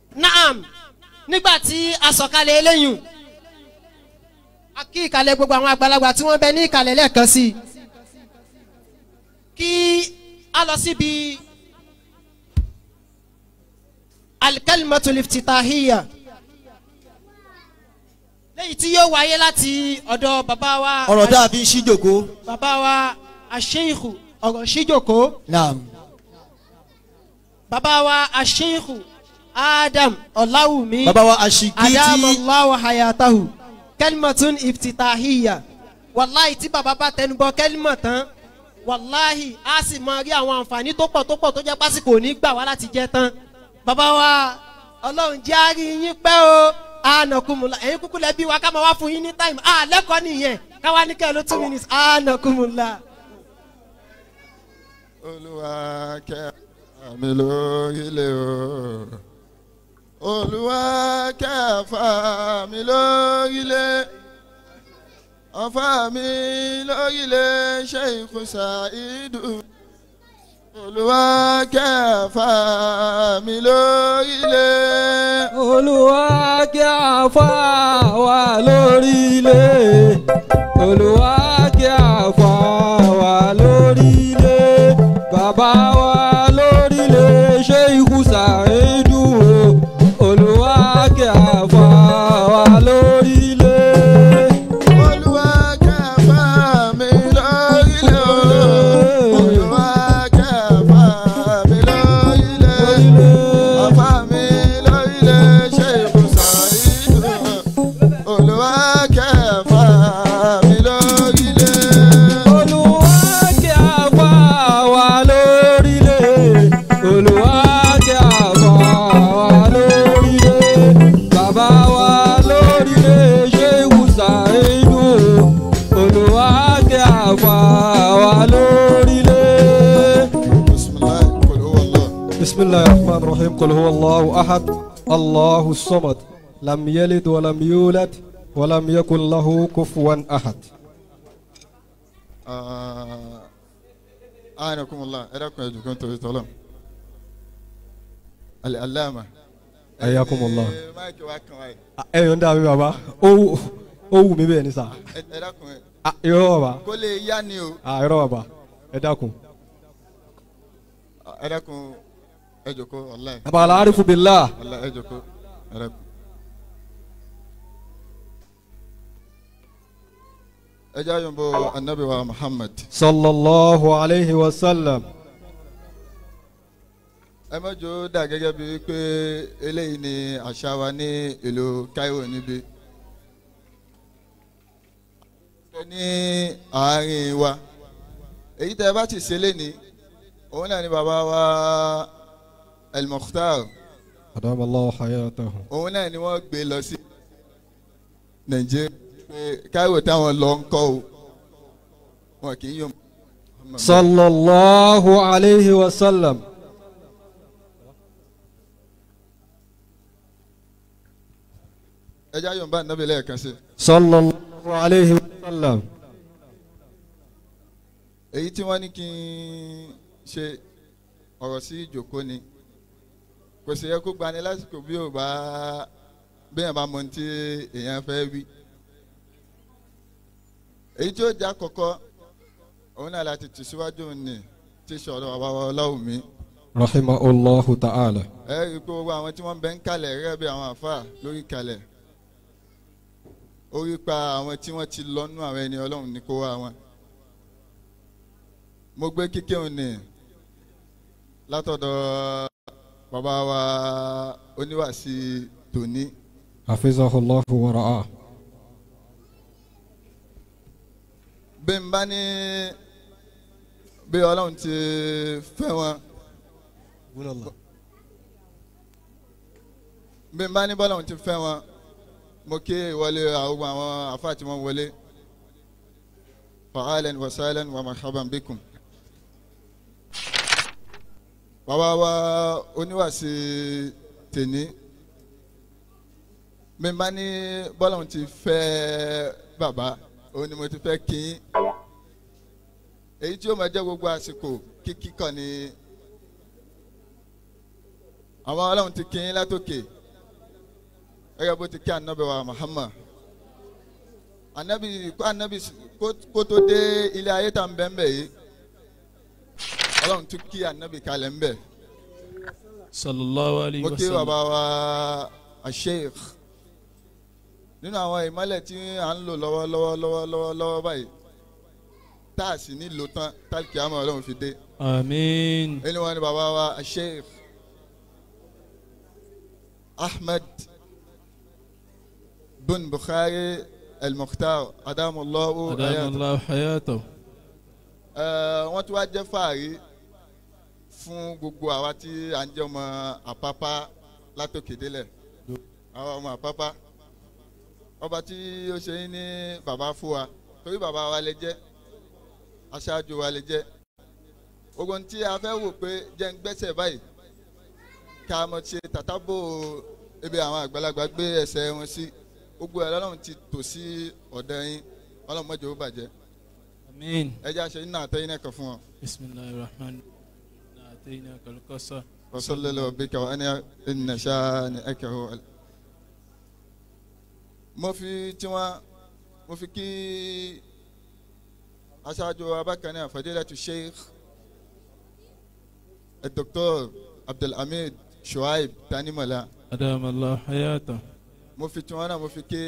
naam nígbà tí a sọ̀kalẹ̀ eléyìí a kí ìkàlẹ̀ gbogbo àwọn àgbàlagbà tí wọ́n bẹ ní ìkàlẹ̀ lẹ́ẹ̀kan sí i kí a lọ síbi alikalimatul iftitahiya léyìí tí yóò wáyé láti ọ̀dọ̀ bàbá wa ọ̀rọ̀ tá a fi ń ṣí jòkó. bàbá wa aṣeyiku ọ̀rọ̀ ṣíjòkó naam bàbá wa aṣeyiku adam ọ̀làwùmí bàbá wa aṣíkí tí adamallahu hayatahu kẹlímọ̀tún iftitahiya wàláhì tí bàbá bá tẹnubọ kẹlímọ̀ tán wàláhì á sì máa rí àwọn àǹfààní tó pọ̀ tó pọ̀ tó jẹ́ pásìkò ní gbà wá láti jẹ́ tán bàbá wa ọlọ́run jẹ́ àárí yín pẹ́ o ànàkùnmùlà ẹ̀yin kúkú lẹ́bí wa ká máa wá fún yín ní táìmù à lẹ́kọ̀ọ́ nìyẹn káwá ní kẹ́ẹ̀ ló two minutes ànàkùnmùlà. olúwa kẹ́ àmì lórílẹ̀ o olúwa kẹ́ àfà mi lórílẹ̀ ọ̀fà mi lórílẹ̀ sheikh saidu olúwa kẹ́ àfà mi lórílẹ̀ olúwa kí a fà wá lórílẹ̀ olúwa kí a fà wá lórílẹ̀ bàbá wa lórílẹ̀ ṣé ikú sàrédù o olúwa kí a fà wá lórílẹ̀. olúwa kẹ́ àfà mi lórílẹ̀ o olúwa kẹ́ àfà mi lórílẹ̀. Ọ̀fà mi lórílẹ̀ ṣe ìbùsàn ìlú. Olúwa kẹfà mi lórílẹ̀. olúwa kí a fà wá lórílẹ̀ olúwa kí a fà wá lórílẹ̀ bàbá wa lórílẹ̀ ṣé ìwúsà inú olúwa kí a fà wá lórílẹ̀. Bisimilayi kò ló wọ lọ. بسم الله الرحمن الرحيم قل هو الله أحد الله الصمد لم يلد ولم يولد ولم يكن له كفوا أحد Anakumula ẹ dákun ẹ jùkọ́ nítorí tọ́lọ̀. Alẹ́ aláàmà. حياكم الله Ẹ máìkì wá kàn wáyé. ẹ yọ̀ ń dàbí bàbá ó wù ó wù mí bẹ́ẹ̀ ni sà Ẹ ẹ dákun ẹ. Ah, irọ́ bàbá Kó lè yá ni o. Ah, irọ́ bàbá ẹ dákun. Ẹ dákun ẹ jùkọ́ ọ̀la ẹ̀. bàbá aláàrífù bìlá Ọ̀la ẹ jùkọ́ ẹ dákun. Ẹ jẹ́ àyànbó anabi wa Muhammad. sallallahu alayhi wa sallam ẹ mọ́jọ́ dà gẹ́gẹ́ bíi pé eléyìí ni àṣà wa ní ìlú Cairo níbí. ṣe ní àárín wa èyí tẹ́ ẹ bá ti ṣe léni òun náà ni bàbá wa El-Mukhtar adama allah hayatahu òun náà ni wọ́n gbé lọ sí Nàìjíríà pé Cairo táwọn lọ ń kọ́ o wọn kì í yọ. sallallahu alayhi wa sallam ẹ jẹ́ àyọ̀nbá nàbẹ̀ lẹ́ẹ̀kan sí i. sallallahu alayhi wa sallam èyí tí wọ́n ní kí n ṣe ọ̀rọ̀ sí ìjòkó ni kò sì yẹ kó gbani lásìkò bí ò bá bẹ́ẹ̀ bá mọ ohun tí èèyàn fẹ́ wí. èyí tí ó jẹ́ àkọ́kọ́ òun náà láti tì síwájú ní tí sọ̀rọ̀ àbáwọ̀ ọlọ́run mi. rahimahullahu ta'ala ẹ rí i pé gbogbo àwọn tí wọ́n bẹ ń kalẹ̀ rẹ́ bí àwọn àfa lórí kalẹ̀ orí pa àwọn tí wọ́n ti lọ́nú àwọn ẹni ọlọ́run ní kó wá wọn mo gbé kíkẹ́ òní látọ̀dọ̀ bàbá wa oníwàsí tòní hafizahullahu wa ra'ah bí n bá ní bí ọlọ́run ti fẹ́ wọn bí n bá ní bọ́lọ́run ti fẹ́ wọn mo kí ìwọlé àwọn àwọn àfáà tí wọ́n wọlé fa'alan wa sahlan wa marhaban bikum bàbá wa oníwàsí tèní mi bá ní bọ́lá ti fẹ́ bàbá òun ni mo ti fẹ́ kí yín èyí tí ó máa jẹ́ gbogbo àsìkò kíkí kan ni àwọn ọlọ́run ti kí yín látòkè gẹ́gẹ́ bó ti kí anabi wa muhammad anabi kó anabi s- kó- kó tó dé ilé ayé tá n bẹ́ẹ̀ bẹ́ẹ̀ yìí ọlọ́run tún kí anabi kalẹ̀ ń bẹ̀ sallallahu alayhi mo wa kí sallam bàbá wa asheikh nínú àwọn ìmọ̀lẹ̀ tí à ń lò lọ́wọ́lọ́wọ́ lọ́wọ́lọ́wọ́ lọ́wọ́ báyìí tá a sì ní lò tán tálkì àmọ́ ọlọ́run fi dé amiin ẹni wọn ni bàbá wa asheikh ahmed bin bukhari el-mukhtar adamulahu ayat adamallahu hayatahu wọ́n tún wá jẹ́ fàárí fún gbogbo àwa tí à ń jẹ́ ọmọ àpápá látòkè délẹ̀ àwa ọmọ àpápá ọba tí ó ṣe yín ní bàbá fún wa torí bàbá wa lè jẹ́ aṣáájú wa lè jẹ́ gbogbo ohun tí a fẹ́ wò pé jẹ́ ń gbẹ́sẹ̀ báyìí ká mọ̀ ṣe tàtàbò ibi àwọn àgbàlagbà gbé ẹsẹ̀ wọn sí gbogbo ẹ̀ lọ́lọ́run ti tò sí ọ̀dọ̀ yín ọlọ́run mọ́jọ́ ó bàjẹ́ amiin ẹ jẹ́ àṣẹ nínú àtẹ́yìn náà kan fún wọn. bisimilahi rahman atayina kalkasa وصلى الله بك وانا ان شانئك هو ال- mo fi tiwọn mo fi kí aṣáájú abákanáà fadilatu sheikh dr abdulhamid shuaib tanimola adamallahu hayatahu mo fi tiwọn náà mo fi kí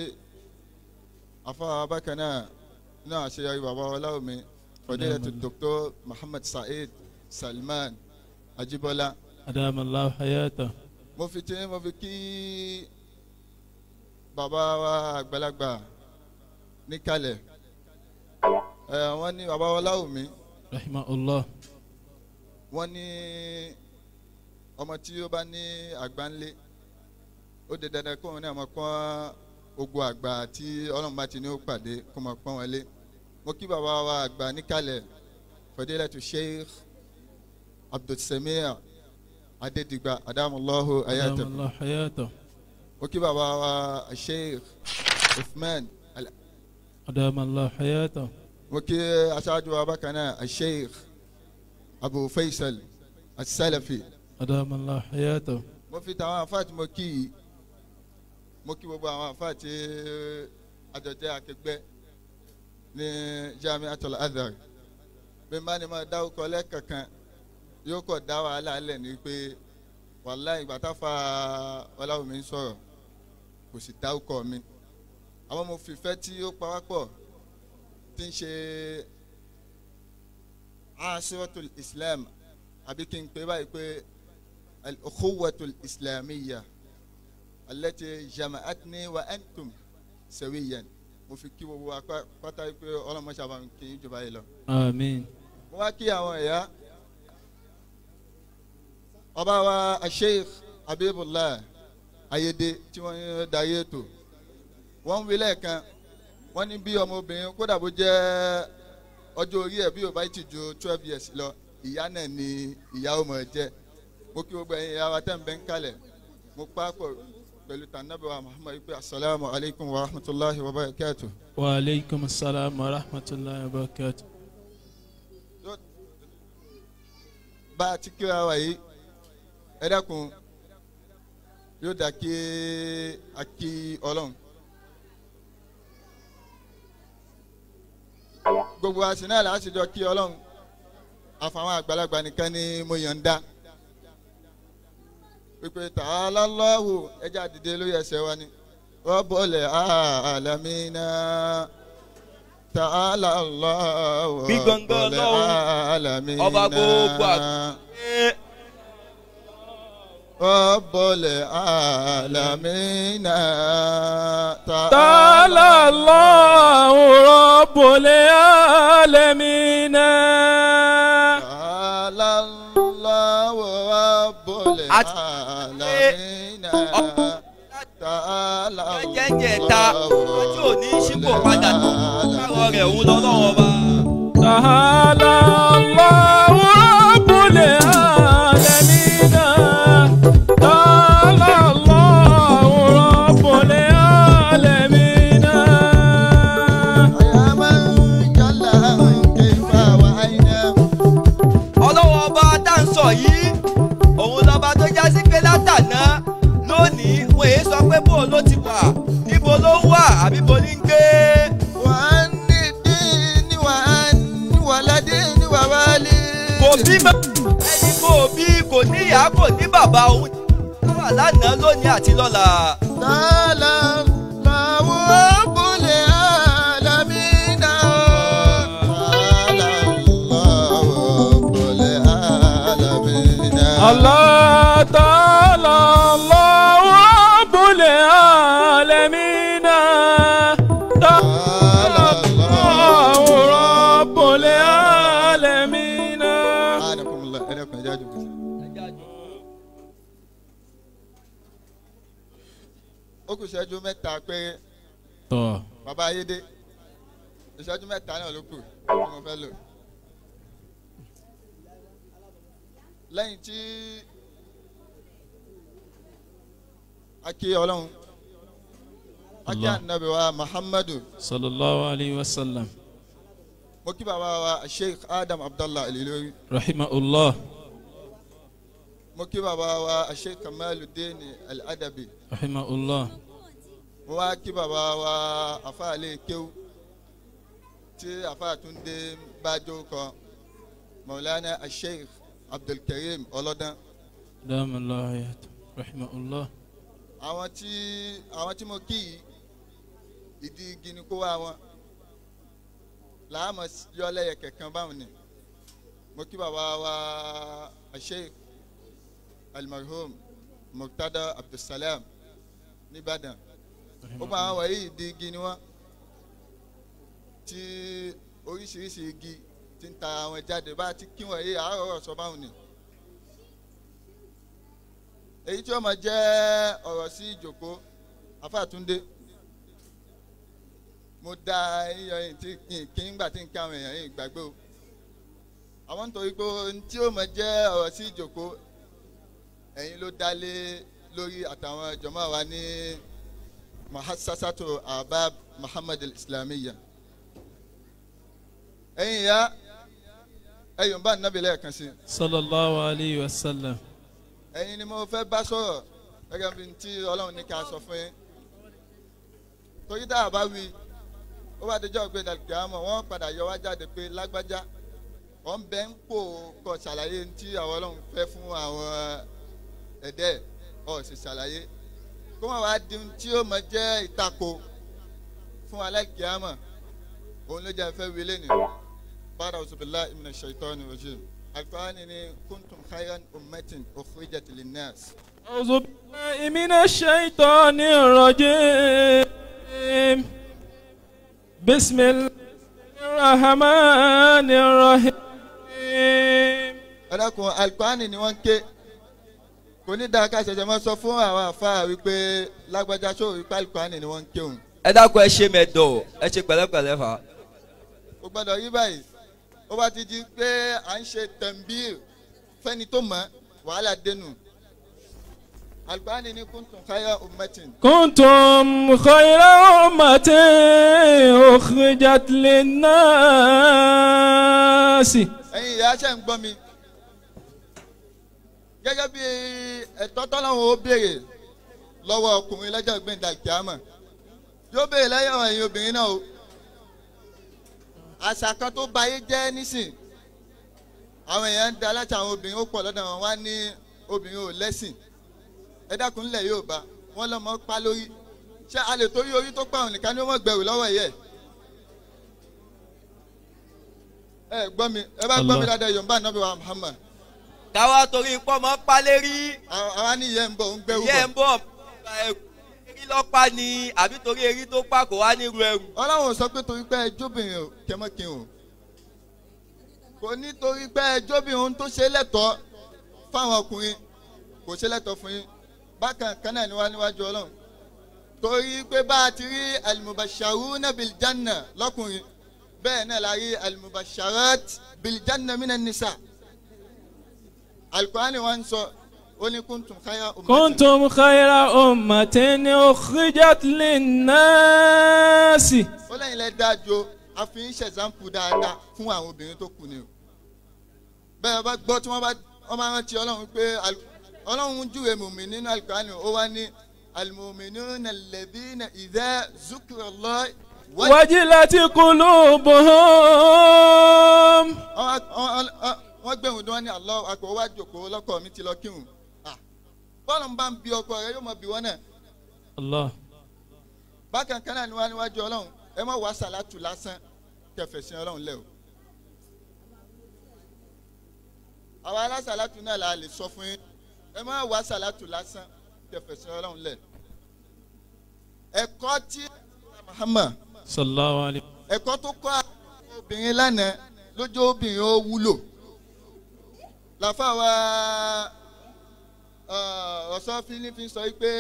afa abákanáà náà àṣeyọrí bàbá ọláwùmí fadilatu dr muhammad saheed salman ajibola. adamallahu hayatahu mo fi tí mo fi kí bàbá wa àgbàlagbà níkàlẹ̀ ẹ wọ́n ní bàbá wa láwùmí rahimahullah wọ́n ní ọmọ tí ó bá ní àgbà ńlé ó di dandan kó wọn ní àmọ́ pọ́n ogun àgbà tí ọlọ́run bá ti ní ó pàdé kó mọ̀ pọ́n wọn lé mo kí bàbá wa àgbà níkàlẹ̀ fadilatu sheikh abdulsamir adédìgbà adamulahu ayatollah adamallahu hayatahu mo kí bàbá wa sheikh uthman Al- adamallahu hayatahu mo kí aṣáájú wa bákan náà sheikh abu faisal asalafi adamallahu hayatahu mo fi tàwọn àfáà tí mo kí yìí mo kí gbogbo àwọn àfáà tí àjọjẹ akẹgbẹ́ ní jamiatul azhar bí n bá ní máa dáwọ́kọ lẹ́ẹ̀kankan yóò kọ̀ dá wàhálà lẹ̀ ní pé wàhálà ìgbà táfa ọláwùmí ń sọ̀rọ̀ kò sì dáwọ́kọ mi àwọn mo fìfẹ́ tí ó pa wá pọ̀ tí ń ṣe asiratul islam àbí kí n pè báyìí pé الأخوة الإسلامية التي جمعتني وأنتم سويا mo fi kí gbogbo wa pá- pátá pé ọlọ́mọ sábà ń kí jọba yìí lọ. amiin mo wá kí àwọn ẹ̀yà ọba wa asheikh abibullah ayede tí wọ́n ń darí ètò wọ́n ń wí lẹ́ẹ̀kan wọ́n ní bí ọmọbìnrin kódà bó jẹ́ ọjọ́ orí ẹ̀ bí ó bá ti ju twelve years lọ ìyá náà ni ìyá ọmọ ẹ̀ jẹ́ mo kí gbogbo ẹ̀yin ìyá wa tẹ́ ń bẹ́ ń kalẹ̀ mo pa pọ̀ pẹ̀lú tànàbí wa muhammad ipe asalaamu alaykum wa rahmatulahi wa barakatu. wa aleykum salaam wa rahmatulahi wa barakatuh bá a ti kíra wa yìí ẹ dákun yóò dá kí a kí ọlọ́run. gbogbo àsìnà là á sì jọ kí ọlọ́run àfàwọn àgbàlagbà nìkan ni mo yàn ń dá pípé tààlà lọ́wọ́ ẹja dìde lórí ẹsẹ̀ wa ni rọ́bọ̀lẹ̀ àlàmínà tààlà lọ́wọ́ Gbígbọ̀ngbọ̀n Ọlọ́run, àlàmínà ọba gbogbo àgbáyé. rọ́bọ̀lẹ̀ àlàmínà تعالى الله رب العالمين tààlà lọ́wọ́ rọ́bọ̀lẹ̀ Àti- àlàmínà tààlà jẹ́jẹ́ ta tí ò ní sípò padà káàrọ̀ rẹ̀ òun lọ́lọ́wọ́ ọba. تعالى الله رب العالمين تعالى الله رب العالمين يا من جل كيف وأين ọlọ́wọ́ ọba tá à ń sọ yìí òun lọ́ba tó já sí pé látàná lónìí wọ́n èé sọ pé bó bí mọ́ ẹni kò bí kò ní ìyá kò ní bàbá òun tó wà lánàá lónìí àti lọ́la. تعالى الله رب العالمين تعالى الله رب العالمين الله تعالى الله رب العالمين تعالى الله رب العالمين سبحانكم الله إليكم يا جاجو ó kù ìṣẹ́jú mẹ́ta pé tọ́ bàbá ayédè ìṣẹ́jú mẹ́ta náà ló kù tí mo fẹ́ lò. lẹ́yìn tí a kí ọlọ́run a kí Allah. ànábì wa muhammadu sallallahu alayhi wa sallam mo kí bàbá wa sheikh adam abdallah elilori rahimahullah mo kí bàbá wa sheikh kamaluddin al-adabi rahimahullah mo wá kí bàbá wa afáàlẹ kéwú tí afáàtúndé bájó kan maulana sheikh abdulkareem ọlọ́dán dama allah hayat rahimahullah àwọn tí àwọn tí mo kí yìí ìdí igi ni kó wá wọn làámọ̀ yọ lẹ́yẹ kẹ̀kan báwọn ni mo kí bàbá wa sheikh almarhum murtada abdulsalam nìbàdàn ó gba àwọn wọ̀nyí ìdí igi ni wọ́n tí oríṣiríṣi igi ti ń ta àwọn jáde bá ti kí wọ̀nyí àárọ̀ ọ̀rọ̀ sọ báwọn ni èyí tí ó máa jẹ́ ọ̀rọ̀ sí ìjòkó afáàtúndé mo dá iyọ̀ yìí tí kí n gbà tí n ká àwọn èèyàn yìí gbàgbé o àwọn nítorí pé ohun tí ó máa jẹ́ ọ̀rọ̀ sí ìjòkó ẹ̀yin ló dálé lórí àtàwọn jọmọ́ wa ní mahasasatu abab muhammad islamiyya ẹ̀yin ya ẹ̀yin bá nàbí lẹ́ẹ̀kan sí i sallallahu alayhi wa sallam ẹ̀yin ni mo fẹ́ bá sọ̀rọ̀ gẹ́gẹ́ bí tí ọlọ́run ní ká sọ fún yín torí tá a bá wí ó bá dijọ́ gbé dàgbé àmọ́ wọ́n padà yọ wá jáde pé lágbájá wọ́n ń bẹ́ ń pò kọ́ ṣàlàyé tí àwọn ọlọ́run fẹ́ fún àwọn ẹ̀dẹ́ ọ̀ sì ṣàlàyé kó wọn wá di tí ó mọ jẹ́ ìtako fún aláìkí àmọ́ òun ló jẹ́ fẹ́ wí lẹ́nu bára ọ̀sùnbílá ìmìnà ṣètọ́ni rojim alukóhánì ni kuntum khayran ummatin ukhrijat linnas. أعوذ بالله من الشيطان الرجيم بسم الله الرحمن الرحيم ẹlẹ́kùn alukóhánì ni wọ́n ń ké kò ní dáa ká ṣẹ̀ṣẹ̀ máa sọ fún àwọn àfáà wípé lágbájá sóò wípé alukóhánì ni wọ́n ń ké òun. ẹ dákun ẹ ṣe mẹ́dọ̀ ẹ ṣe pẹ̀lẹ́pẹ̀lẹ́ fà. kò gbọ́dọ̀ yí báyìí ó bá ti di pé à ń ṣe tẹ̀m̀bír fẹ́ni tó mọ̀ wàhálà dénú alukóhánì ni kuntum khayra ummatin كنتم خير أمة أخرجت للناس ẹ̀yin ìyá ṣe ń gbọ́ mi gẹ́gẹ́ bí ẹ̀tọ́ tọ́lọ́hún ó béèrè lọ́wọ́ ọkùnrin lọ́jọ́ gbẹ̀ndà kíámà yóò béèrè lẹ́yìn ẹ̀yin obìnrin náà o àṣà kan tó bayé jẹ́ nísìn àwọn èèyàn ń da láti àwọn obìnrin ó pọ̀ lọ́dọ̀ wọn wá ní obìnrin ò lẹ́sìn ẹ dákun ńlẹ̀ yóò bá wọn lọ́mọ pa lórí ṣé a lè torí orí tó pàwọn nìkan ni wọ́n gbẹ̀rù lọ́wọ́ yẹ ẹ gbọ́ mi ẹ bá gbọ́ mi Allah. dáadáa yorùbá nàbí wa muhammad káwá torí pọ́nmọ́ pálérí àwọn àwọn ní ìyẹn ń bọ̀ ń gbẹ́rù ìyẹn ń bọ̀ bọ̀ erí lọ́pàá ni àbí torí erí tó pa kò wá nírú ẹrù. ọlọ́run sọ pé torí pé ẹjọ́bìnrin ò kẹmọ́kin o kò ní torí pé ẹjọ́bìnrin ohun tó ṣe lẹ́tọ̀ọ́ fáwọn ọkùnrin kò ṣe lẹ́tọ̀ọ́ fún yín bákan kan náà ni wá níwájú ọlọ́run torí pé bá a ti rí alimubasharuna biljanna lọ́kùnrin bẹ́ẹ̀ náà la rí alimubasharat biljanna minan nisa alukurani wa ń sọ ó ní kuntum khayra ummatin. كنتم خير أمة أخرجت للناس ó lẹ́yìn lẹ́ dájú a fi ń ṣẹ̀zámpù dáadáa fún àwọn obìnrin tó kù ni o bẹ́ẹ̀ bá gbọ́ tí wọ́n bá wọ́n máa rántí ọlọ́run pé al- ọlọ́run júwe mùmí nínú alukurani ó wá ní alimuminu lẹ́bínà ìdẹ́ zukurọ̀lọ́ وجلت قلوبهم wọ́n gbẹ̀hùn tí wọ́n ní àlọ́ àgbọ̀ wá jòkó lọ́kọ̀ mi ti lọ kírun Ah, bọ́ọ̀lù ń bá ń bi ọkọ rẹ yóò mọ bí wọ́n náà Allah. bákan kan náà ni wọ́n á níwájú ọlọ́run ẹ má wá sàlátù lásán kẹfẹ̀sìn ọlọ́run lẹ́ o. àwa alásàlátù náà la lè sọ fún yín ẹ má wá sàlátù lásán kẹfẹ̀sìn ọlọ́run lẹ̀. ẹ̀kọ́ tí Muhammad Sallallahu alayhi. ẹ̀kọ́ tó kọ́ àwọn obìnrin lánàá lójó obìnrin ó wúlò làfà wa ọ̀sán fílífín sọ pé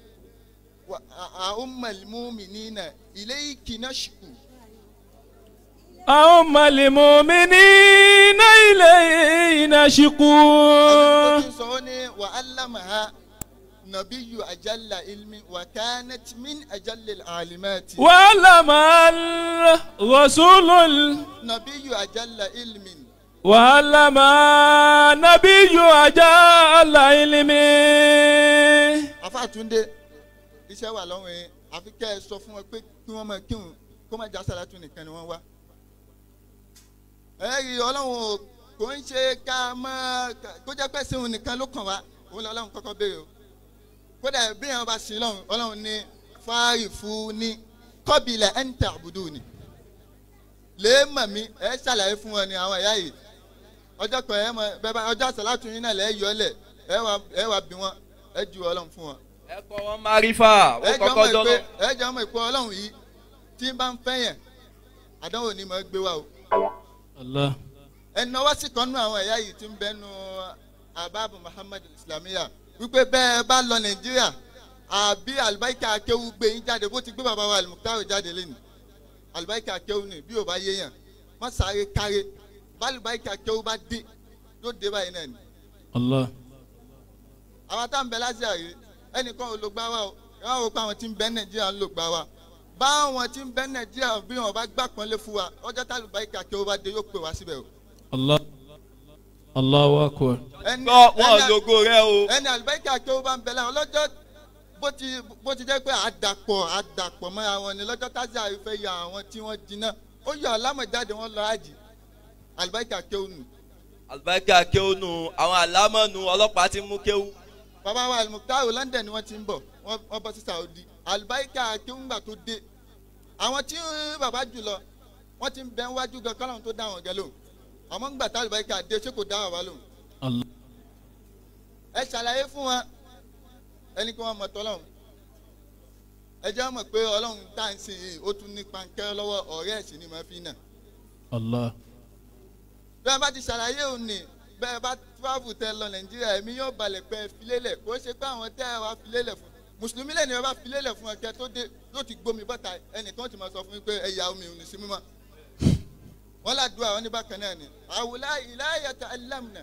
àwọn mọ̀lẹ́mú nínà ilé ìkìnnà ṣùkú أم المؤمنين إلينا àwọn شكور tó sọ ó ní wà á lámàá nàbíyù àjálà ilmi wà kánẹ́tì min àjálẹ̀ àlìmẹ́tì وعلم الرسول ال- nàbíyù àjálà ilmi وعلم النبي أجل علمه afáàtúndé iṣẹ́ wà lọ́wọ́ yẹn àfi kẹ́ ẹ sọ fún wọn pé kí wọ́n máa kírun kó má já sàlátù nìkan ni wọ́n wá. ẹ̀rí ọlọ́run ò kò ń ṣe ká máa kó jẹ́ pé sẹ́wọ̀n nìkan ló kàn wá òun lọ ọlọ́run kọ́kọ́ béèrè o. kódà bí èèyàn bá sin lọ́run ọlọ́run ní fáàrì fún ní kọ́bìlẹ̀ ẹ̀ ń tẹ̀ àbùdù ni. lèé mọ̀ mí ẹ ṣàlàyé fún wọn ni àwọn ẹ̀yà yìí ọjọ́ kan ẹ mọ bẹ́ẹ̀ bá ọjọ́ sàlátù yín náà lẹ́ẹ̀ yọ ọ́ lẹ̀ ẹ wà ẹ wà bí wọn ẹ ju ọlọ́run fún wọn ẹ kọ́ wọn márífà ẹ ó jọ kọ́kọ́ mọ̀ dọ́nà. pé ẹ jọ mọ̀ pé ọlọ́run yìí tí ń bá ń fẹ́ yẹn àdánwò ni mo gbé wa o الله ẹnu ọwọ́ sì kan nú àwọn ẹ̀yà yìí tí ń bẹ́ nu ababu muhammad islamiyah wípé bẹ́ẹ̀ bá lọ nàìjíríà àbí alibarika akéwu gbé yín jáde bó ti gbé bàbá wa alimuktaru jáde lẹ́nu alibarika akéwu ni bí o bá yé yàn wọ́n sáré káré bá alibarika akéwu bá dé yóò dé báyìí náà ni الله àwọn tá à ń bẹ lásìá yìí ẹnìkan ò lò gbá wa o wọn ò pa àwọn tí ń bẹ nàìjíríà ń lò gbá wa báwọn tí ń bẹ nàìjíríà bí wọn bá gbà pọ́nlé fún wa ọjọ́ tá àlùbáríkà kí ó bá dé yóò pè wá síbẹ̀ o. الله الله أكبر ẹni gbọ́ wọn ẹni- lógo rẹ o. ẹni àlùbáríkà kí ó bá ń bẹ láwọn lọ́jọ́ bó ti bó ti jẹ́ pé àdàpọ̀ àdàpọ̀ mọ́ àwọn ni lọ́jọ́ tásí àrífẹ́ ya àwọn tí wọ́n jiná ó yọ alámọ̀jáde wọn lọ àjì àlùbáríkà kí ó nù. àlùbáríkà kéwònù àwọn àlámọ̀nù ọlọ́pàá ti mú kéwù. bàbá wa alimuktaru london ni wọ́n ti ń bọ̀ wọ́n wọ́n bọ́ sí saudi alibarika akéwùngbà tó dé àwọn tí ń bàbá jù lọ wọ́n ti ń bẹ wájú gan kọ́lọ́hún tó dá àwọn gẹ lóhùn àmọ́ ńgbà tá alibarika dé ṣé kò dá bàbá lóhùn الله ẹ ṣàlàyé fún wọn ẹni kí wọ́n mọ̀ tọ́lọ́hún ẹ jẹ́ wọ́n mọ̀ pé ọlọ́run tá à ń sìn yìí ó tún ní pankẹ́ lọ́wọ́ ọ̀rẹ́ ẹ̀sìn ni màá fi nà الله bẹ́ẹ̀ bá ti ṣàlàyé òní bẹ́ẹ̀ bá travel tẹ lọ nàìjíríà èmi yóò balẹ̀ pé ẹ filélẹ̀ kó ṣe pé àwọn tẹ́ ẹ wá filélẹ̀ fún mùsùlùmí lẹ́nu ẹ bá filélẹ̀ fún ẹkẹ tó dé yóò ti gbómi bọ́ta ẹnìkan ti máa sọ fún mi pé ẹ̀yà omi ò ní sí mímọ́ wọ́n ládùúgbò àwọn oníbàkan náà ni àwòlá ìláyàtà alámùnà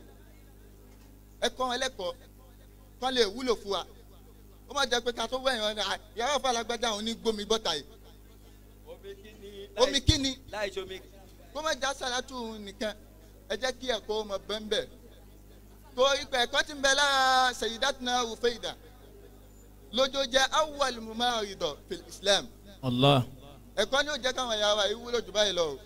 ẹ̀kọ́ ẹlẹ́kọ̀ọ́ kọ́ lè wúlò fún wa ó má jẹ́ pé ká tó wẹ̀yìn wọn ni à, yàrá fàlágbájá òun ní gbómi bọ́ta yìí omi kíni omi kíni láì ṣomi. kó má já sàlátù nìkan ẹ jẹ́ kí ẹ̀kọ́ ọmọ bẹ́ńbẹ́ tó ipò ẹ̀kọ́ ti ń bẹ lára Sayyidatuna Rufayda lójó jẹ́ awwal mumaridọ fil Islam الله ẹ̀kọ́ ni ó jẹ́ káwọn ẹ̀yà wa yìí wúlò jù báyìí lọ o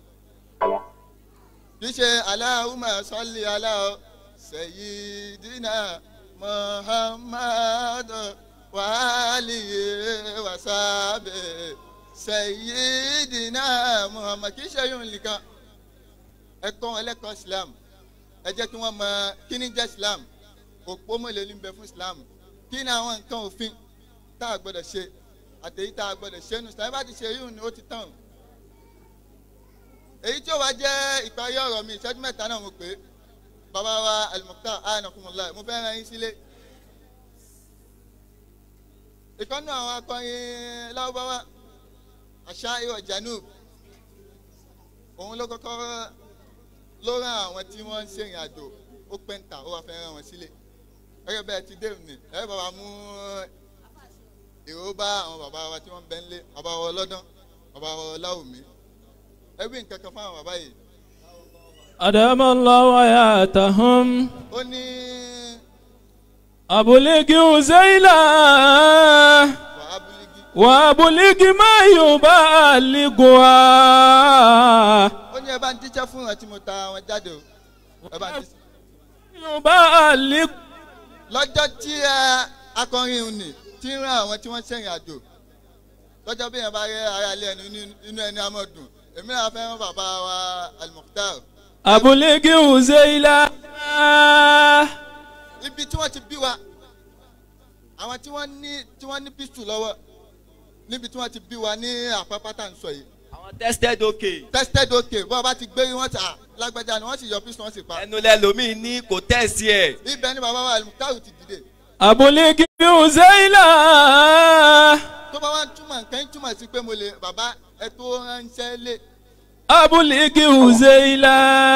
kì í ṣe Allahumma salli ala Sayyidina Muhammad wa alihi wa sahbihi Sayyidina Muhammad kì í ṣe yóò nìkan ẹ̀kọ́ ẹlẹ́kọ̀ọ́ Islam ẹ jẹ́ kí wọ́n mọ kí ni jẹ́ Islam òpó mélòó ní bẹ fún Islam kí ni àwọn nǹkan òfin tá a gbọ́dọ̀ ṣe àtẹ̀yí tá a gbọ́dọ̀ ṣe nu Islam bá ti ṣe yìí ni ó ti tán èyí tí ó wá jẹ́ ìparí ọ̀rọ̀ mi ìṣẹ́jú mẹ́ta náà mo pè é bàbá wa Al-Mukhtar anakumullah mo fẹ́ rán yín sílé ìkànnì àwọn akọrin láwùbáwá àṣà ìwọ̀ Janub òun ló kọ́kọ́ ló rán àwọn tí wọ́n ń ṣèrìn àjò ó pẹ́ǹtà ó wá fẹ́ rán wọn sílé gẹ́gẹ́ bẹ́ẹ̀ ti dé òní ẹ bàbá mú èrò bá àwọn bàbá wa tí wọ́n ń bẹ ń lé bàbá wa ọlọ́dán bàbá wa ọláwùmí ẹ wí nǹkan kan fáwọn bàbá yìí أدام الله حياتهم ó ní أبلغ زيلا wàá búlígì وأبلغ ما يبلغها ó ní ẹ bá ń jíjẹ́ fún wọn tí mo ta wọn jáde o ẹ bá ti يبلغ lọ́jọ́ tí ẹ akọrin òun nì tí ń rán àwọn tí wọ́n ṣẹ̀yìn àjò lọ́jọ́ bí yẹn bá rí ara ilé ẹni inú- inú ẹni amọ̀dùn èmi náà fẹ́ràn bàbá wa Al-Mukhtar أبلغ زيلا ibi tí wọ́n ti bí wa àwọn tí wọ́n ní tí wọ́n ní pistol lọ́wọ́ níbi tí wọ́n ti bí wa ní àpápá tá à ń sọ yìí àwọn tested okay tested okay bọ́ọ̀ bá ti gbé wọn ta lágbájá ni wọ́n sì yọ pistol wọn sì pa ẹnu lẹ́lòmíì ní kò tẹ̀sí ẹ̀ ibẹ̀ ni bàbá wa Al-Mukhtar ti dìde أبلغ زيلا tó bá wá ń túmọ̀ nǹkan ń túmọ̀ sí pé mo lè bàbá ẹ tó ránṣẹ́ lé أبلغ زيلا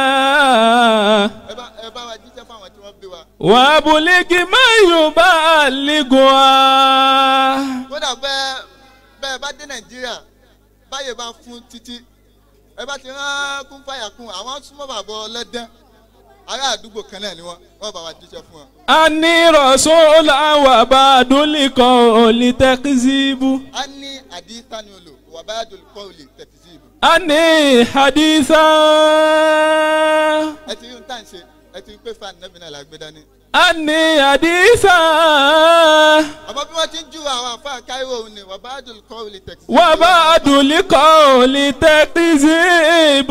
ẹ bá ẹ bá wa jíṣẹ́ fáwọn tí wọ́n bí wa. وأبلغ ما يبلغها kódà bẹ́ẹ̀ bẹ́ẹ̀ bá dé nàìjíríà báyè bá fún títí ẹ bá ti rán kún fàyà kún àwọn súnmọ́ bàbá ọlọ́dán ará àdúgbò kan náà ni wọ́n wọ́n bá wa jíṣẹ́ fún wọn. أني رسول وبعد لقول تكذيب a ní àdìsá ni olò wà bá dolùkọ́ olè tẹ̀tí sí ìbò. أني حديثا ẹ ti rí ohun tá à ń ṣe ẹ ti rí pé fan nẹ́bí náà la gbé dání. أني حديثا àmọ́ bí wọ́n ti ń ju àwọn àfa káírò òun ni wà bá dolùkọ́ olè tẹ̀tí sí وبعد لقول تكذيب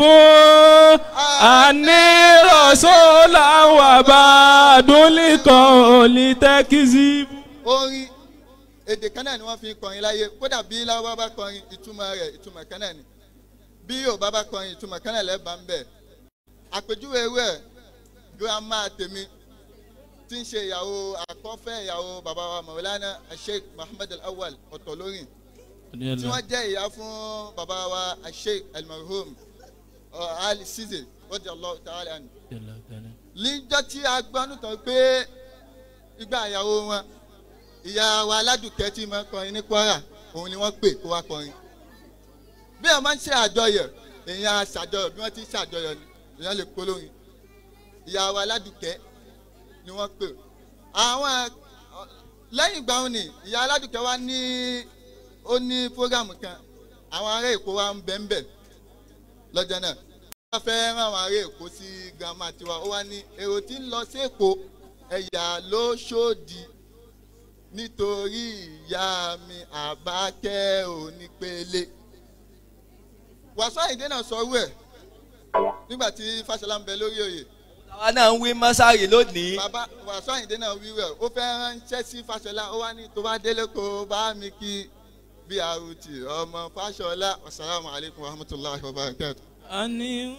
أني رسول وبعد لقول تكذيب orin èdè kan náà ni wọ́n fi ń kọrin láyé kódà bí láwọ́ bá kọrin ìtumọ̀ rẹ̀ ìtumọ̀ kan náà ni bí yorùbá bá kọrin ìtumọ̀ kan náà lẹ́bàá ń bẹ̀ àpèjúwe ewé girama tèmi tí ń ṣe ìyàwó àkọ́fẹ́ ìyàwó bàbá wa maulana sheikh muhammed al-awwal ọ̀tọ̀lórin tí wọ́n jẹ́ ìyá fún bàbá wa sheikh al-marhum uh, ali size radiyallahu ta'ala anhu níjọ́ tí a gbọ́ nùtàn pé ìgbà ìyàwó wọn ìyá wa aládùúkẹ́ tí máa ń kọrin ní kwara òun ni wọ́n pè kó wá kọrin bí wọ́n máa ń ṣe àjọyọ̀ èèyàn á ṣàjọyọ̀ bí wọ́n ti ń ṣàjọyọ̀ ni èèyàn lè polórin ìyá wa aládùúkẹ́ ni wọ́n pè àwọn lẹ́yìn ìgbà òun ni ìyá aládùúkẹ́ wa ní ó ní fúrógàmù kan àwọn ará èkó wa ń bẹ̀ ń bẹ̀ lọ́jọ́ náà wọ́n fẹ́ rán àwọn ará èkó sí girama tiwa ó wá ní èrò tí ń lọ sí èkó ẹ̀yà ló ṣòdì nítorí ìyá mi àbákẹ́ onípele wàásù àyìndé náà sọ wẹ̀ nígbà tí fàṣọlá ń bẹ lórí oyè àwa náà ń wí mọ́sárì lónìí bàbá wàásù àyìndé náà wí wẹ̀ ó fẹ́ ránṣẹ́ sí fàṣọlá ó wá ní tó bá délé kó bá mi kí bí arúti ọmọ fàṣọlá wasalaamu alaykum wa rahmatulahi wa barakatu. أني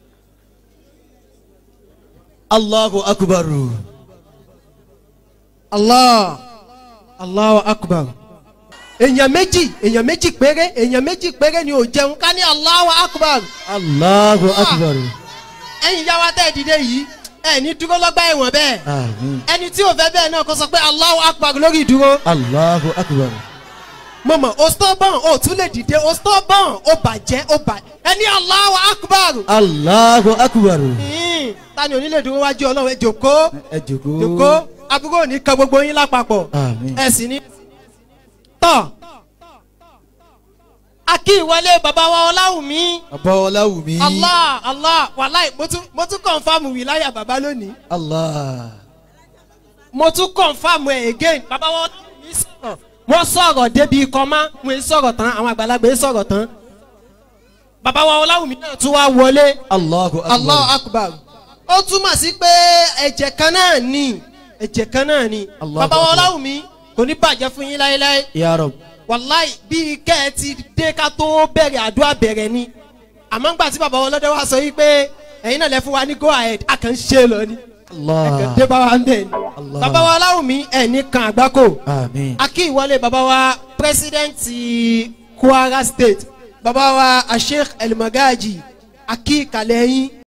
Allahu akbar. allah allahu akbar èèyàn méjì èèyàn méjì péré èèyàn méjì péré ni ò jẹun ká ní allahu akbar Allahu akbar. ẹ̀yin yá wa tẹ́ ẹ dìde yìí ẹ ní dúró lọ́gbà ẹ̀wọ̀n bẹ́ẹ̀ Àmín. ẹni tí ò fẹ́ bẹ́ẹ̀ náà kó sọ pé allahu akbar lórí ìdúró Allahu akbar. mo mọ̀ o stubborn o tún lè dìde o stubborn o bàjẹ́ o bà ẹni allahu akbar Allahu akbar. Hmm, ta ni onílé dúró wájú ọlọ́run ẹ jòkó Ẹ jòkó. jòkó àbúrò ò ní kan gbogbo yín lápapọ̀ Àmín. ẹ sì ní. tọ́ akí ìwọlé bàbá wa ọláwùmí Bàbá Ọláwùmí. allah allah wàláì mo tún mo tún kọ̀nfàmù wìláyà bàbá lónìí Allah. mo tún kọ̀nfàmù ẹ̀ again bàbá wa ọláwùmí sọ̀rọ̀ wọ́n sọ̀rọ̀ débi kọ́má wọ́n sọ̀rọ̀ tán àwọn àgbàlagbà yẹn sọ̀rọ̀ tán bàbá wa ọláwùmí náà tún wá wọlé Allahu akbar. allah akbar ó túmọ̀ sí pé ẹ̀jẹ̀ kan náà ni ẹ̀jẹ̀ kan náà ni Allahu bàbá wa akbar. ọláwùmí kò ní bàjẹ́ fún yín láéláé Ya Rab. wàláì bíi kẹ́ ẹ ti dé ká tó bẹ̀rẹ̀ àdúrà bẹ̀rẹ̀ ni àmọ́ ńgbà tí bàbá ọlọ́dẹ wa sọ yìí pé ẹ̀yin náà lẹ fún wa ní go ahead a kàn ń ṣe lọ ni ẹ̀kàn dé Allah. bá wa ń bẹ̀ ni Allah. bàbá wa aláwùmí ẹ̀ ní kan àgbákò Àmín. akí ìwọlé bàbá wa pírẹsidẹ́ǹtì kwara state bàbá wa asheikh elmagaji akí ìkàlẹ̀ yín